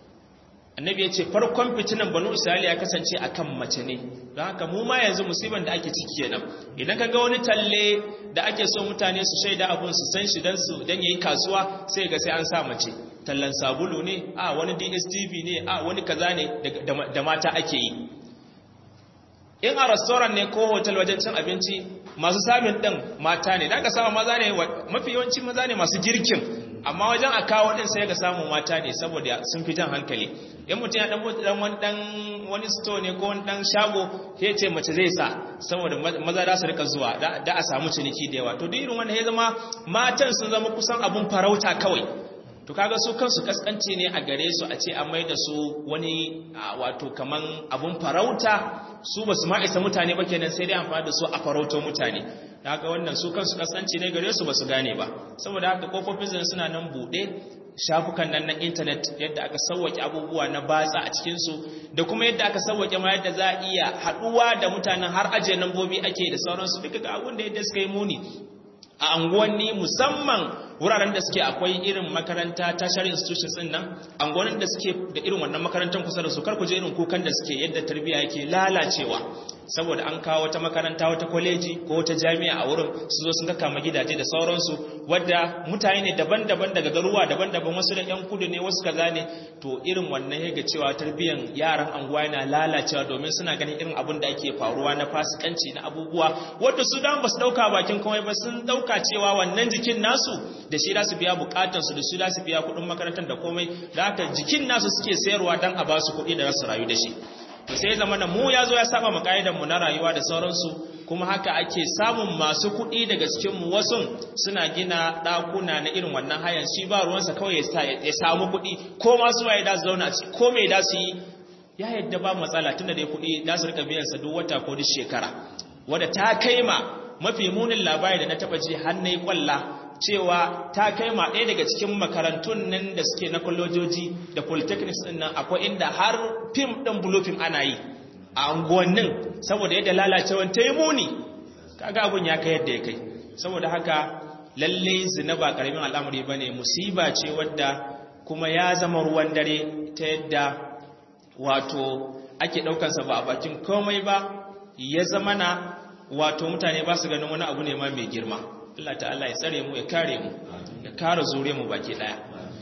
Speaker 1: annabi ya ce farkon fitinan banu isra'ila ya kasance akan mace ne don haka mu ma yanzu musiban da ake ciki kenan idan kaga wani talle da ake so mutane su shaida abun su san shi dan su dan yayi kasuwa sai ga sai an sa mace tallan sabulu ne a wani DSTV ne a wani kaza ne da mata ake yi in a restaurant ne ko hotel wajen cin abinci masu samun ɗin mata ne da ka samu maza ne mafi yawanci maza ne masu girkin amma wajen a kawo ɗin sai ga samun mata ne saboda sun fi jan hankali in mutum ya ɗan buɗe ɗan wani ɗan wani store ne ko wani ɗan shago ya ce mace zai sa saboda maza za su rika zuwa da a samu ciniki da yawa to duk irin wanda ya zama matan sun zama kusan abun farauta kawai to kaga su kansu kaskanci ne a gare su a ce an mai da su wani wato kaman abun farauta su ba su ma isa mutane ba kenan sai dai amfani da su a farauto mutane da haka wannan su kansu kaskanci ne gare su ba su gane ba saboda haka kofofin zan suna nan buɗe shafukan nan na intanet yadda aka sauwake abubuwa na batsa a cikinsu da kuma yadda aka sauwake ma yadda za a iya haɗuwa da mutanen har ajiye lambobi ake da sauransu duka ga abun da yadda suka yi muni a anguwanni musamman wuraren da suke akwai irin makaranta tertiary institutions din nan anguwannin da suke da irin wannan makarantar kusa da su kar ku je irin kukan da suke yadda tarbiyya yake lalacewa saboda an kawo wata makaranta wata kwaleji ko wata jami'a a wurin su zo sun kama gidaje da sauransu wadda mutane ne daban-daban daga garuwa daban-daban wasu da yan kudu ne wasu kaza ne to irin wannan ya ga cewa tarbiyyar yaran anguwa yana lalacewa domin suna ganin irin abin da ake faruwa na fasikanci na abubuwa wadda su dan ba su dauka bakin komai ba sun dauka cewa wannan jikin nasu da shi za su biya bukatansu da shi za su biya kuɗin makarantar da komai da haka jikin nasu suke sayarwa dan a ba su kuɗi da za su rayu da shi to sai zama da mu ya zo ya saba mu mu na rayuwa da sauransu kuma haka ake samun masu kuɗi daga cikin mu wasu suna gina ɗakuna na irin wannan hayan shi ba ruwansa kawai ya samu kuɗi ko ma su waye da su zauna ko me da su yi ya yadda ba matsala tunda dai kuɗi da su rika biyan sa duk wata ko duk shekara wanda ta kai ma mafi munin labari da na taba ji har nayi kwalla cewa ta kai ma ɗaya daga cikin makarantun nan da suke na kwallojoji da polytechnics ɗin nan akwai inda har fim ɗin blue film ana yi a unguwannin saboda yadda lalacewan ta yi muni kaga abun ya kai yadda ya kai saboda haka lalle zina ba karamin al'amari ba ne musiba ce wadda kuma ya zama ruwan dare ta yadda wato ake ɗaukansa ba a bakin komai ba ya zama na wato mutane ba su ganin wani abu ne ma mai girma Allah ta'ala ya tsare mu ya kare mu ya kare zure mu baki daya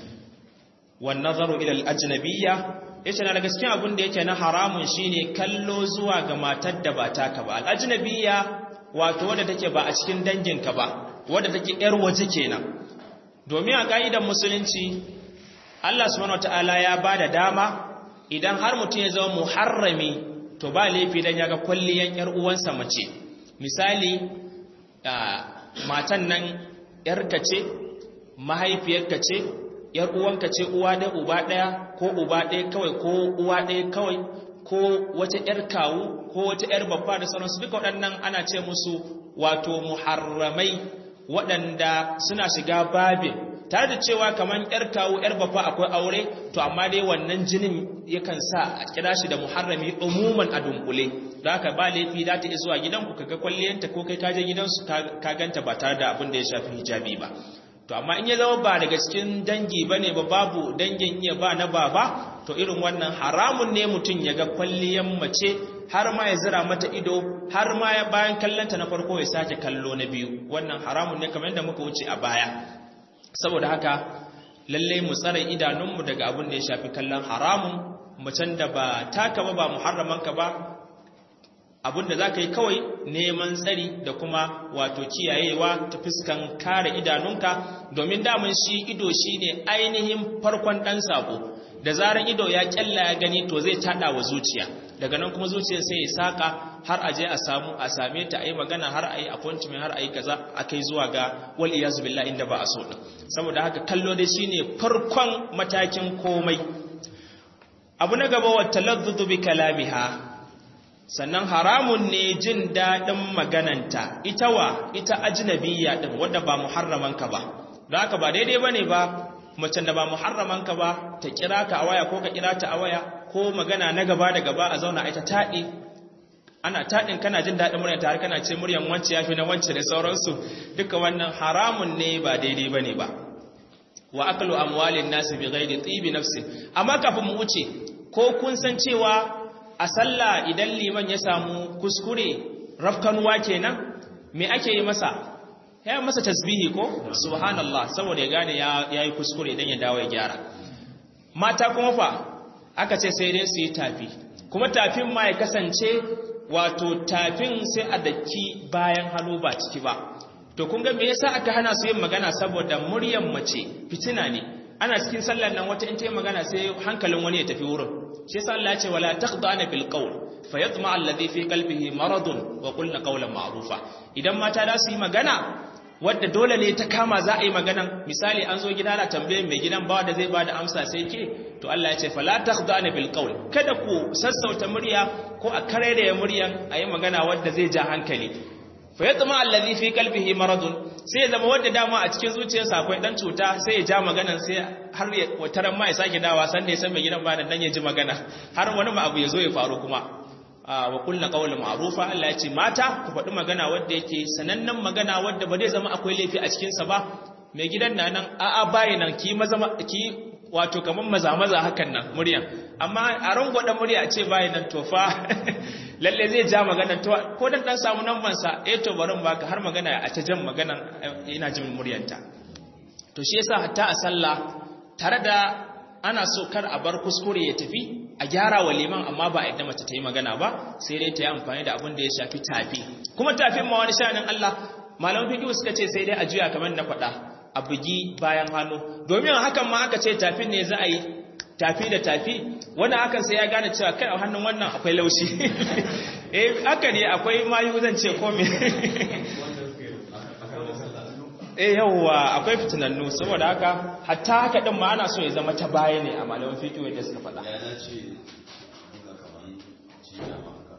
Speaker 1: wan nazaru ila al-ajnabiyya yace na daga cikin abin da yake na haramun shine kallo zuwa ga matar da ba taka ba al-ajnabiyya wato wadda take ba a cikin danginka ba wadda take yar waje kenan domin a ka'idar musulunci Allah subhanahu wataala ya bada dama idan har mutum ya zama muharrami to ba laifi dan yaga kwalliyan yar uwansa mace misali matan nan ‘yarka ce, mahaifiyarka ce, ‘yar uwanka ce uwa ɗaya uba ɗaya ko uba ɗaya kawai ko uwa ɗaya kawai ko wata ‘yar kawu ko wata ‘yar babba da sauransu duka waɗannan ana ce musu wato muharramai waɗanda suna shiga babin tare da cewa kamar ‘yar kawu ‘yar babba akwai aure to amma dai wannan jinin yakan sa a kira shi da muharrami umuman a dunkule da haka ba laifi za ta zuwa gidanku ka ga kwalliyanta ko kai kaje gidansu ka ganta ba tare da abin da ya shafi hijabi ba to amma in ya zama ba daga cikin dangi ba ne ba babu dangin iya ba na baba to irin wannan haramun ne mutum ya ga kwalliyan mace har ma ya zira mata ido har ma ya bayan kallonta na farko ya sake kallo na biyu wannan haramun ne kamar yadda muka wuce a baya saboda haka lallai mu tsare idanunmu daga abin da ya shafi kallon haramun macen da ba taka ba ba muharramanka ba abinda za ka yi kawai neman tsari da kuma wato kiyayewa ta fuskan kare idanunka domin damun shi ido shi ne ainihin farkon ɗan sabo da zarar ido ya kyalla ya gani to zai tada wa zuciya daga nan kuma zuciyar sai ya saka har aje a samu a same ta a yi magana har a yi appointment har a yi kaza a kai zuwa ga wal iyazu billah inda ba a so din saboda haka kallo dai shine farkon matakin komai abu na gaba wa taladdud bi kalamiha sannan haramun ne jin daɗin magananta ita wa ita ajnabiyya din wadda ba muharramanka ba don haka ba daidai bane ba macen da ba muharramanka ba ta kira ka a waya ko ka kira ta a waya ko magana na gaba da gaba a zauna ita taɗi ana taɗin kana jin daɗin murya tare kana ce muryan wance ya fi na wance da sauransu duka wannan haramun ne ba daidai bane ba wa aklu amwalin nasi bi ghairi tibi nafsi amma kafin mu wuce ko kun san cewa a sallah idan liman ya samu kuskure rafkanuwa kenan me ake yi masa ya masa tasbihi ko subhanallah saboda ya gane ya yi kuskure idan ya dawo ya gyara mata kuma fa aka ce sai dai su yi tafi kuma tafin ma ya kasance wato tafin sai a daki bayan hannu ba ciki ba to kun ga me yasa aka hana su yin magana saboda muryan mace fitina ne ana cikin sallar nan wata in ta yi magana sai hankalin wani ya tafi wurin shi yasa Allah ya ce wala taqdana bil qawl fayatma alladhi fi qalbihi maradun wa qulna qawlan ma'rufa idan mata da su yi magana wadda dole ne ta kama za a yi magana misali an zo gida na tambaye mai gidan bawa da zai bada amsa sai ke to Allah ya ce fala taqdana bil qawl kada ku sassauta murya ko a kare da muryan a yi magana wadda zai ja hankali fayatma alladhi fi qalbihi maradun sai ya zama wadda dama a cikin zuciyarsa akwai dan cuta sai ya ja maganan sai har ya wataran ma ya sake dawa san ne san mai gidan ba dan ya ji magana har wani ma abu ya zo ya faru kuma wa kullu qawlan ma'rufa Allah ya ce mata ku faɗi magana wadda yake sanannen magana wadda ba zai zama akwai laifi a cikin sa ba mai gidan na nan a a bayi nan ki maza ki wato kamar maza-maza hakan nan muryan amma a rangwada murya a ce bayan nan tofa lalle zai ja magana to ko dan dan samu namban sa eh to barin baka har magana a ta jan maganan ina jin muryanta to shi yasa hatta a sallah tare da ana so kar a bar kuskure ya tafi a gyara wa liman amma ba a yadda mace ta yi magana ba sai dai ta yi amfani da abin da ya shafi tafi kuma tafin ma wani sha'anin Allah malaman fiqh suka ce sai dai a juya kamar na faɗa a bugi bayan hannu domin hakan ma aka ce tafin ne za a yi tafi da tafi wannan hakan sai ya gane cewa kai a hannun wannan akwai laushi eh haka ne akwai mayu zan ce ko me eh yawwa akwai fitinannu saboda haka hatta haka din ma ana so ya zama ta baya ne a malaman fiqh da suka faɗa
Speaker 2: ya dace ga kaman cinya ma haka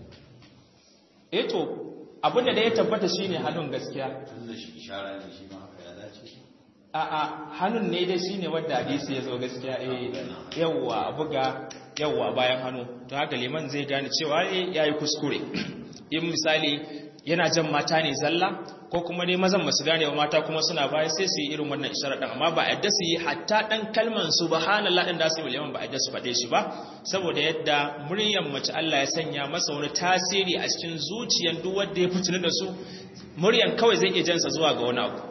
Speaker 1: eh to abinda da ya tabbata shine hannun gaskiya
Speaker 2: tun da shi ishara ne shi ma haka ya dace
Speaker 1: a'a hannun ne dai shine wanda hadisi ya zo gaskiya eh yawwa buga yawwa bayan hannu to haka liman zai gane cewa eh yayi kuskure in misali yana jan mata ne zalla ko kuma dai mazan masu gane wa mata kuma suna baya sai su yi irin wannan isharar din amma ba a yadda su yi hatta dan kalman subhanallah din da su yi liman ba a yadda su faɗe shi ba saboda yadda muryar mace Allah ya sanya masa wani tasiri a cikin zuciyar duk wanda ya fitini da su muryan kawai zai iya jansa zuwa ga wani abu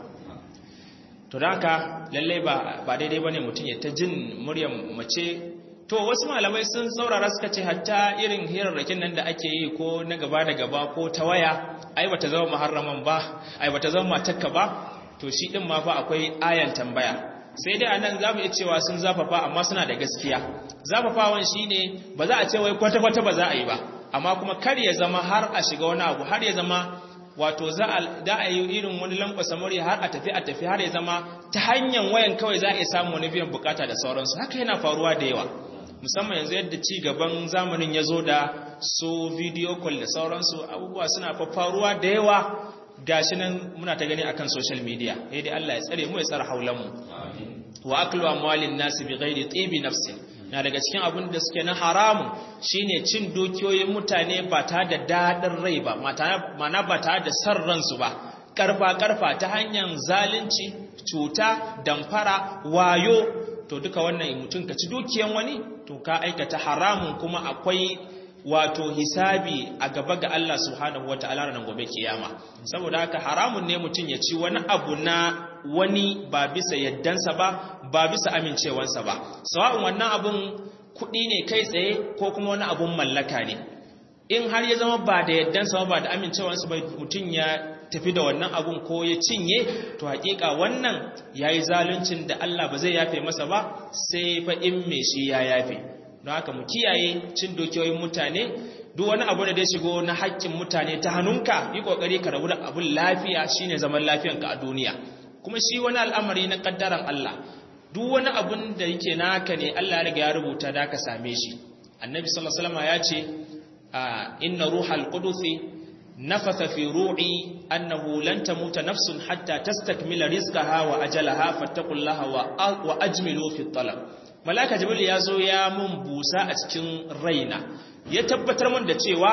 Speaker 1: to da haka lallai ba ba daidai bane mutum ya ta jin muryar mace to wasu malamai sun saurara suka ce hatta irin hirarrakin nan da ake yi ko na gaba da gaba ko ta waya ai bata zama muharraman ba ai bata zama matakka ba to shi din ma fa akwai ayan tambaya sai dai anan zamu iya cewa sun zafafa amma suna da gaskiya zafafawan shine ba za a ce wai kwata kwata ba za a yi ba amma kuma kar ya zama har a shiga wani abu har ya zama wato za a yi irin wani lankwasa murya har a tafi a tafi har ya zama ta hanyar wayan kawai za a iya samun wani biyan bukata da sauransu haka yana faruwa da yawa musamman yanzu yadda ci gaban zamanin ya zo da su video call da sauransu abubuwa suna faruwa da yawa gashi nan muna ta gani akan social media sai dai Allah ya tsare mu ya tsara haulan mu wa aklu amwalin nasi bi ghairi tibi nafsin na daga cikin abin da suke na haramu shine cin dukiyoyin mutane ba ta da dadin rai ba mana ba ta da san ransu ba karfa karfa ta hanyar zalunci cuta damfara wayo to duka wannan mutum ka ci dukiyan wani to ka aikata haramun kuma akwai wato hisabi a gaba ga Allah subhanahu wataala ranar gobe kiyama saboda haka haramun ne mutum ya ci wani abu na wani ba bisa yaddansa ba ba bisa amincewansa ba sawa'un wannan abun kuɗi ne kai tsaye ko kuma wani abun mallaka ne in har ya zama ba da yaddansa ba da amincewansa ba mutum ya tafi da wannan abun ko ya cinye to hakika wannan yayi zaluncin da Allah ba zai yafe masa ba sai fa in me shi ya yafe don haka mu kiyaye cin dokiyoyin mutane duk wani abu da zai shigo na haƙƙin mutane ta hannunka yi kokari ka rabu da abun lafiya shine zaman lafiyanka a duniya kuma shi wani al'amari na kaddaran Allah duk wani abun da yake naka ne Allah ya riga ya rubuta da ka same shi annabi sallallahu alaihi wasallam ya ce inna ruhal qudusi nafatha fi ru'i annahu lan tamuta nafsun hatta tastakmila rizqaha wa ajalaha fattaqullaha wa ajmilu fi talab malaka jibril ya zo ya mun busa a cikin raina ya tabbatar mun da cewa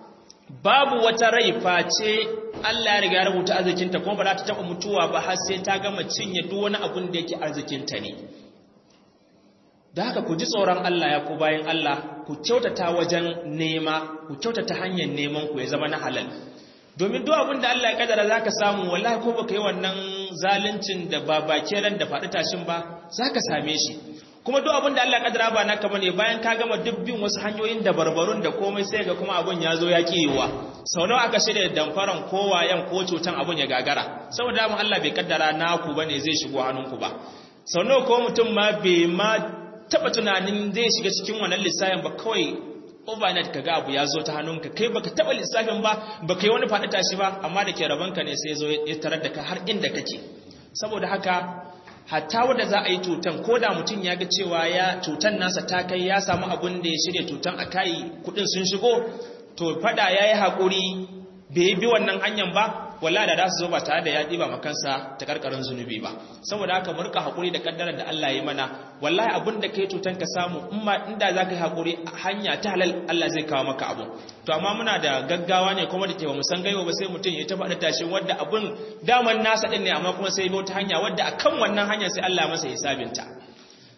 Speaker 1: babu wata rai face Allah ya riga ya rubuta arzikinta kuma ba za ta taba mutuwa ba har sai ta gama cinye duk wani abun da yake arzikinta ne da haka ku ji tsoron Allah ya ku bayan Allah ku kyautata wajen nema ku kyautata hanyar neman ku ya zama na halal domin duk abin da Allah ya kadara zaka samu wallahi ko baka yi wannan zaluncin da ba bake ran da faɗi tashin ba zaka same shi kuma duk abin da Allah ya kadara ba naka bane bayan ka gama dubbin wasu hanyoyin da barbarun da komai sai ga kuma abun ya zo ya kiyewa sau nawa aka shirya damfaran ko wayan ko cutan abun ya gagara saboda mu Allah bai kaddara naku bane zai shigo hannunku ba sau nawa ko mutum ma bai ma taba tunanin zai shiga cikin wannan lissafin ba kawai overnight kaga abu ya zo ta hannunka kai baka taba lissafin ba baka yi wani faɗi tashi ba amma da ke rabanka ne sai zo ya tarar da ka har inda kake saboda haka hatta wanda za a yi tutan ko da mutum ya ga cewa ya tutan nasa ta kai ya samu abun da ya shirya tutan a kai kudin sun shigo to fada ya yi haƙuri bai bi wannan hanyar ba wallahi da za su zo ba tare da ya ɗiba makansa ta karkarin zunubi ba saboda haka mu rika haƙuri da kaddarar da Allah ya mana wallahi abin da kai tutan ka samu in ma inda za ka yi haƙuri hanya ta halal Allah zai kawo maka abu to amma muna da gaggawa ne kuma da ke ba mu san gaiwa ba sai mutum ya ta faɗa tashi wadda abin daman nasa ɗin ne amma kuma sai bi wata hanya wadda akan wannan hanya sai Allah masa hisabinta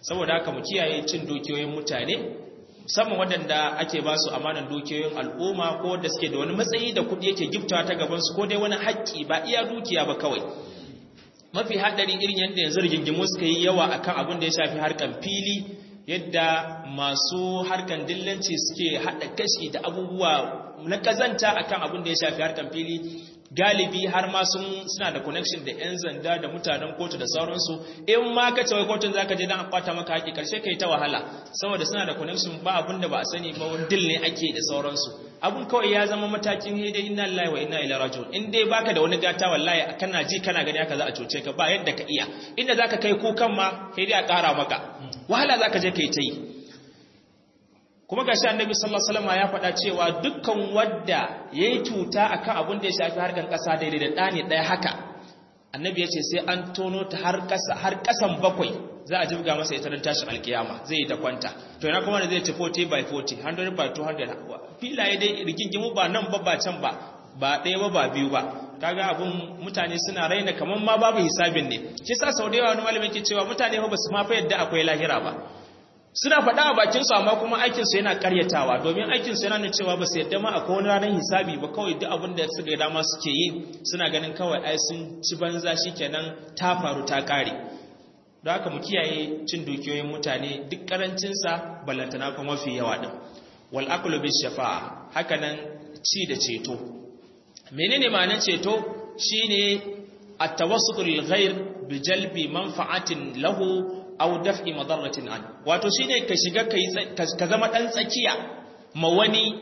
Speaker 1: saboda haka mu kiyaye cin dukiyoyin mutane musamman waɗanda ake ba su amanan dukiyoyin al'umma ko da suke da wani matsayi da kuɗi yake giftawa ta gabansu ko dai wani haƙƙi ba iya dukiya ba kawai mafi haɗari irin yadda yanzu rigingimu suka yi yawa akan abin da ya shafi harkan fili yadda masu harkan dillanci suke haɗa kashi da abubuwa na ƙazanta akan abin da ya shafi harkan fili galibi har ma sun suna da connection da yan zanda da mutanen kotu da sauransu in ma ka ce wai kotun zaka je dan a kwata maka haƙi karshe kai ta wahala saboda suna da connection ba abin da ba a sani ba wani dil ne ake da sauransu abun kawai ya zama matakin hede inna lillahi wa inna ilaihi raji'un in dai baka da wani gata wallahi kana ji kana gani haka za a cuce ka ba yadda ka iya inda zaka kai kukan ma hede a ƙara maka wahala zaka je kai ta yi kuma gashi annabi sallallahu alaihi wasallam ya faɗa cewa dukkan wanda yayi tuta akan abin da ya shafi harkan ƙasa daidai da ɗani ɗaya haka annabi ya ce sai an tono ta har ƙasa har ƙasan bakwai za a jibga masa ita don tashin alkiyama zai yi ta kwanta to yana kuma da zai ci 40 by 40 100 by 200 filaye dai rigingimu ba nan ba ba can ba ba ɗaya ba ba biyu ba kaga abun mutane suna raina kamar ma babu hisabin ne shi sa sau da yawa wani malamin ke cewa mutane ba su ma fa yadda akwai lahira ba suna faɗa a bakinsu amma kuma aikinsu yana ƙaryatawa domin aikinsu yana nuna cewa ba su yadda ma akwai wani ranar hisabi ba kawai duk abin da suka dama suke yi suna ganin kawai ai sun ci banza shi kenan ta faru ta ƙare don haka mu kiyaye cin dukiyoyin mutane duk ƙarancinsa ballantana kuma mafi yawa ɗin wal akulu bis shafa'a haka nan ci da ceto menene ma'anar ceto shine at-tawassutul ghair bi jalbi manfa'atin lahu aw daf'i madarratin an wato shine ka shiga ka zama dan tsakiya ma wani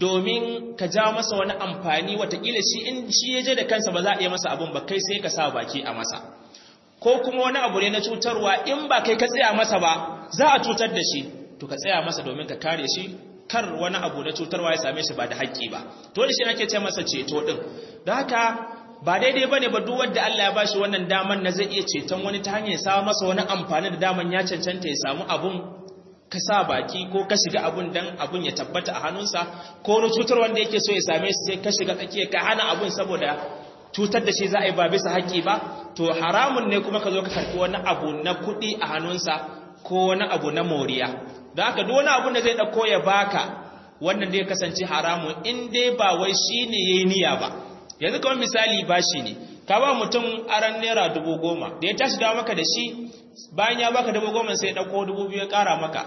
Speaker 1: domin ka ja masa wani amfani watakila shi in shi ya je da kansa ba za a iya masa abun ba kai sai ka sa baki a masa ko kuma wani abu ne na cutarwa in ba kai ka tsaya masa ba za a cutar da shi to ka tsaya masa domin ka kare shi kar wani abu na cutarwa ya same shi ba da haƙƙi ba to da shi ake ce masa ceto din don haka ba daidai bane ba duk wanda Allah ya bashi wannan daman na zai iya ceton wani ta hanyar sa masa wani amfani da daman ya cancanta ya samu abun ka sa baki ko ka shiga abun dan abun ya tabbata a hannunsa ko wani cutar wanda yake so ya same shi sai ka shiga tsakiya ka hana abun saboda cutar da shi za a yi ba bisa haƙƙi ba to haramun ne kuma ka zo ka karɓi wani abu na kuɗi a hannunsa ko wani abu na moriya da haka duk wani abun da zai ɗauko ya baka wannan zai kasance haramun in dai ba wai shi ne ya yi niyya ba yanzu kawai misali bashi ne ka ba mutum aran naira dubu goma da ya tashi dawo maka da shi bayan ya baka dubu goma sai ya ɗauko dubu biyu ya ƙara maka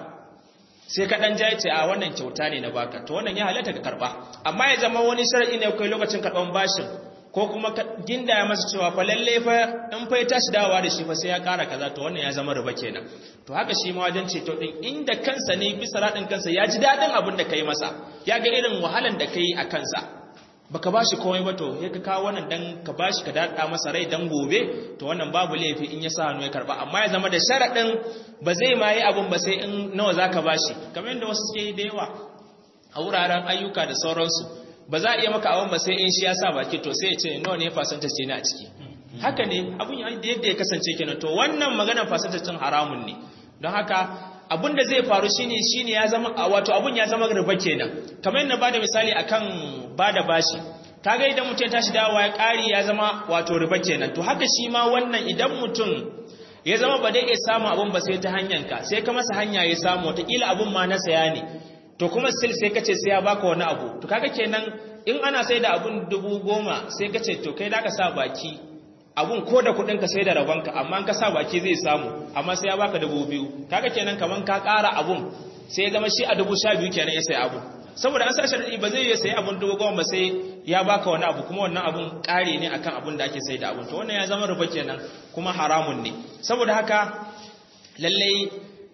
Speaker 1: sai ka ɗan jaye ce a wannan kyauta ne na baka to wannan ya halatta ka karɓa amma ya zama wani shari'i ne kai lokacin karɓan bashin ko kuma ginda ya masa cewa fa lalle fa in fa ya tashi dawowa da shi fa sai ya ƙara kaza to wannan ya zama riba kenan to haka shi ma wajen ceto din inda kansa ne bisa raɗin kansa ya ji daɗin abin da ka yi masa ya ga irin wahalan da ka yi a kansa baka bashi komai ba to ya ka kawo wannan dan ka bashi ka dada masa rai dan gobe to wannan babu laifi in ya sa hannu ya karba amma ya zama da sharadin ba zai ma yi abun ba sai in nawa zaka bashi kamar yadda wasu suke yi da yawa a wuraren ayyuka da sauransu ba za a iya maka abun ba sai in shi ya sa baki to sai ya ce nawa ne fasanta ce ne a ciki haka ne abun yadda ya kasance kenan to wannan maganar fasanta cin haramun ne don haka abun da zai faru shine shine ya zama wato abun ya zama riba kenan kamar yadda bada misali akan bada bashi kaga idan mutum ya tashi dawowa ya kari ya zama wato riba kenan to haka shi ma wannan idan mutum ya zama ba dai ya samu abun ba sai ta hanyar ka sai ka masa hanya ya samu wataƙila abun ma na saya ne to kuma still sai ka ce sai ya baka wani abu to kaga kenan in ana sai da abun dubu goma sai ka ce to kai da ka sa baki abun ko da kudin ka sai da rabonka amma ka sa baki zai samu amma sai ya baka dubu biyu kaga kenan kaman ka ƙara abun sai ya zama shi a dubu sha biyu kenan ya sai abu saboda an sa sharadi ba zai yi sai abun dubu goma ba sai ya baka wani abu kuma wannan abun ƙare ne akan abun da ake sai da abun to wannan ya zama riba kenan kuma haramun ne saboda haka lallai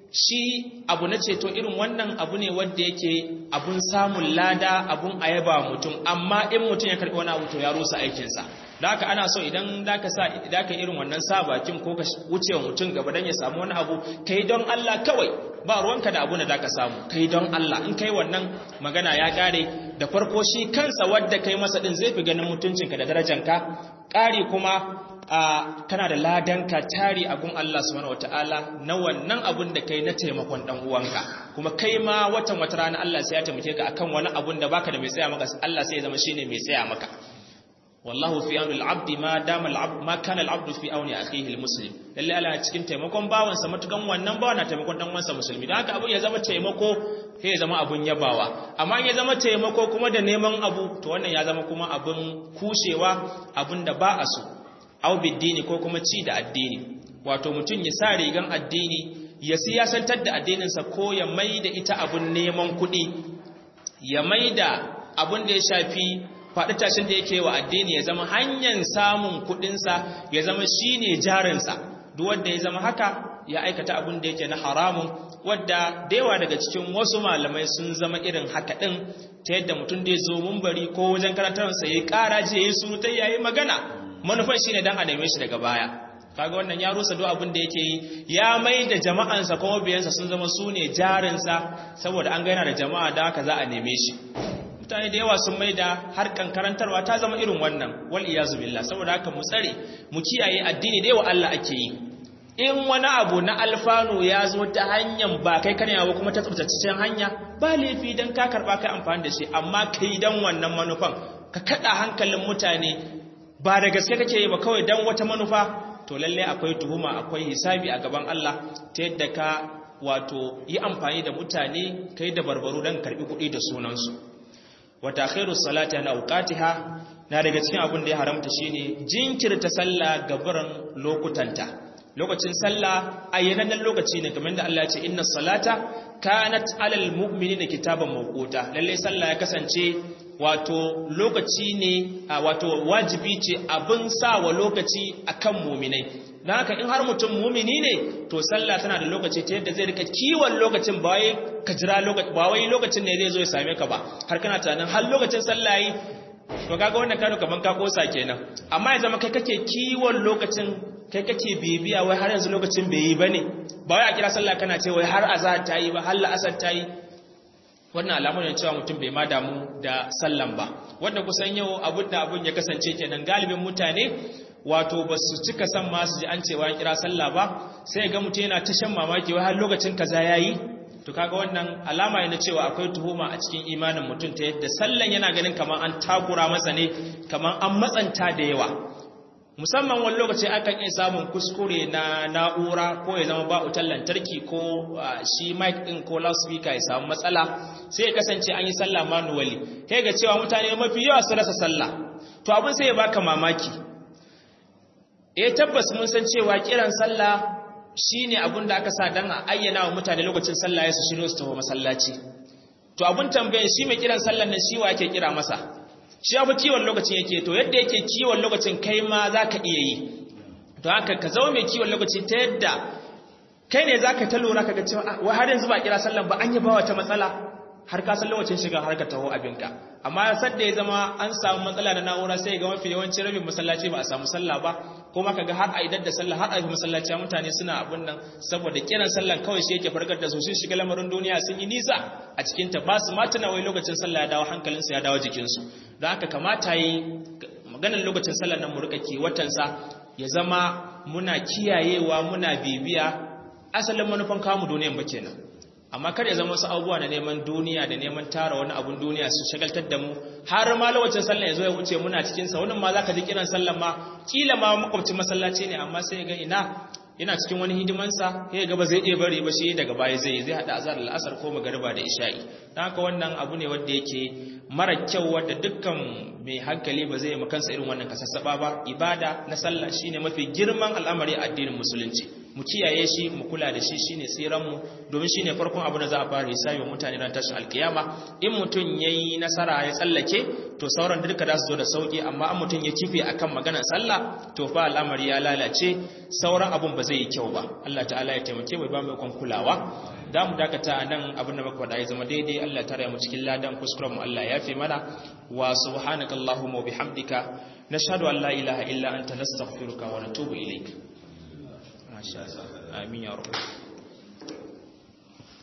Speaker 1: shi abu na ceto irin wannan abu ne wanda yake abun samun lada abun ayaba mutum amma in mutum ya karɓi wani abu to ya rusa aikinsa da haka ana so idan da ka sa idan ka irin wannan sa bakin ko ka wuce wa mutum gaba dan ya samu wani abu kai don Allah kawai ba ruwanka da abu da ka samu kai don Allah in kai wannan magana ya kare da farko shi kansa wadda kai masa din zai fi ganin mutuncinka da darajanka kare kuma kana da ladanka tari a gun Allah subhanahu wataala na wannan abun da kai na taimakon dan uwanka kuma kai ma watan wata rana Allah sai ya taimake ka akan wani abun da baka da mai tsaya maka Allah sai ya zama shine mai tsaya maka wallahu fi auni al-abdi ma dama al-abd ma kana al-abdu fi auni akhihi al-muslim lalle Allah cikin taimakon bawansa matukan wannan bawan na taimakon dan uwansa musulmi dan haka abun ya zama taimako sai ya zama abun yabawa amma in ya zama taimako kuma da neman abu to wannan ya zama kuma abun kushewa abun da ba a so au biddini ko kuma ci da addini wato mutum ya sa rigan addini ya siyasantar da addininsa ko ya mai da ita abun neman kuɗi ya mai da abun da ya shafi faɗi tashin da yake wa addini ya zama hanyar samun kuɗinsa ya zama shi ne jarinsa duk wanda ya zama haka ya aikata abun da yake na haramun wadda da yawa daga cikin wasu malamai sun zama irin haka ɗin ta yadda mutum da ya zo mumbari ko wajen karantarsa ya yi ƙara je ya yi surutai ya yi magana manufan shi ne don a neme shi daga baya kaga wannan ya rusa duk abin da yake yi ya mai da jama'ansa kuma biyansa sun zama su ne jarinsa saboda an gaina da jama'a da haka za a neme shi mutane da yawa sun mai da harkan karantarwa ta zama irin wannan wal iyazu billah saboda haka mu tsare mu kiyaye addini da yawa Allah ake yi in wani abu na alfanu ya zo ta hanyar ba kai kana yawo kuma ta tsabtaccen hanya ba laifi dan ka karba kai amfani da shi amma kai dan wannan manufan ka kada hankalin mutane ba da gaske kake yi ba kawai dan wata manufa to lalle akwai tuhuma akwai hisabi a gaban Allah ta yadda ka wato yi amfani da mutane kai da barbaru don karbi kuɗi da sunansu wata khairu salati na auqatiha na daga cikin abin da ya haramta shine jinkirta sallah gabaran lokutanta lokacin sallah ayyanannen lokaci ne kamar da Allah ya ce inna salata kanat alal mu'minina kitaban mawquta lalle sallah ya kasance wato lokaci ne wato wajibi ce abin sa wa lokaci akan muminai don haka in har mutum mumini ne to sallah tana da lokaci ta yadda zai rika kiwon lokacin ba wai ka jira lokaci ba wai lokacin ne zai zo ya same ka ba har kana tunanin har lokacin sallah yi to kaga wannan kano kaman ka kosa kenan amma ya zama kai kake kiwon lokacin kai kake bibiya wai har yanzu lokacin bai yi bane ba wai a kira sallah kana ce wai har azhar ta yi ba har la'asar ta yi wannan alamun ne cewa mutum bai ma damu da sallan ba wanda kusan yau abun da abun ya kasance kenan galibin mutane wato ba su cika san ma su ji an cewa an kira sallah ba sai ga mutum yana ta shan mamaki wai har lokacin kaza yayi to kaga wannan alama ne na cewa akwai tuhuma a cikin imanin mutum ta yadda sallan yana ganin kamar an takura masa ne kamar an matsanta da yawa musamman wani lokaci akan iya samun kuskure na na'ura ko ya zama ba wutar lantarki ko shi mic din ko loudspeaker ya samu matsala sai ya kasance an yi sallah manually kai ga cewa mutane mafi yawa su rasa sallah to abin sai ya baka mamaki eh tabbas mun san cewa kiran sallah shine abin da aka sa dan a ayyana wa mutane lokacin sallah ya su shiro su tafi masallaci to abin tambayan shi mai kiran sallan nan shi wa ake kira masa shi abu kiwon lokacin yake to yadda yake kiwon lokacin kai ma za ka iya yi to haka ka zama mai kiwon lokaci ta yadda kai ne za ka ta lura ka ga cewa wa har yanzu ba kira sallan ba an yi ba wata matsala har ka san lokacin shiga har ka taho abinka amma sadda ya zama an samu matsala da na'ura sai ga mafi yawancin rabin masallaci ba a samu sallah ba kuma kaga har a idar da sallah har a yi masallaci mutane suna abun nan saboda kiran sallan kawai shi yake farkar da su sun shiga lamarin duniya sun yi nisa a cikin ta ba su ma tuna wai lokacin sallah ya dawo hankalinsu ya dawo jikinsu don haka kamata yi maganar lokacin sallar nan mu rika kewatansa ya zama muna kiyayewa muna bibiya asalin manufan kamu duniyan ba kenan amma kar ya zama wasu abubuwa na neman duniya da neman tara wani abun duniya su shagaltar da mu har ma lokacin sallah ya zo ya wuce muna cikin sa wannan ma zaka ji kiran sallah ma kila ma makwabcin masallaci ne amma sai ga ina yana cikin wani hidimansa sai ga ba zai iya bari ba shi daga baya zai zai hada azhar al-asr ko magariba da isha'i dan haka wannan abu ne wanda yake mara kyau wanda dukkan mai hankali ba zai makansa irin wannan kasassaba ba ibada na sallah shine mafi girman al'amari a addinin musulunci mu kiyaye shi mu kula da shi shine tsiran mu domin shine farkon abu da za a fara hisabi mutane ran tashin alkiyama in mutun yayi nasara ya tsallake to sauran duka da su zo da sauki amma an mutun ya kife akan maganar sallah to fa al'amari ya lalace sauran abun ba zai yi kyau ba Allah ta'ala ya taimake mu ba mu kon kulawa da mu dakata nan abin da muka faɗa ya zama daidai Allah tare mu cikin ladan kuskuren mu Allah ya fi mana wa subhanakallahumma wa bihamdika nashhadu an la ilaha illa anta nastaghfiruka wa natubu ilaik Amin ya rabu.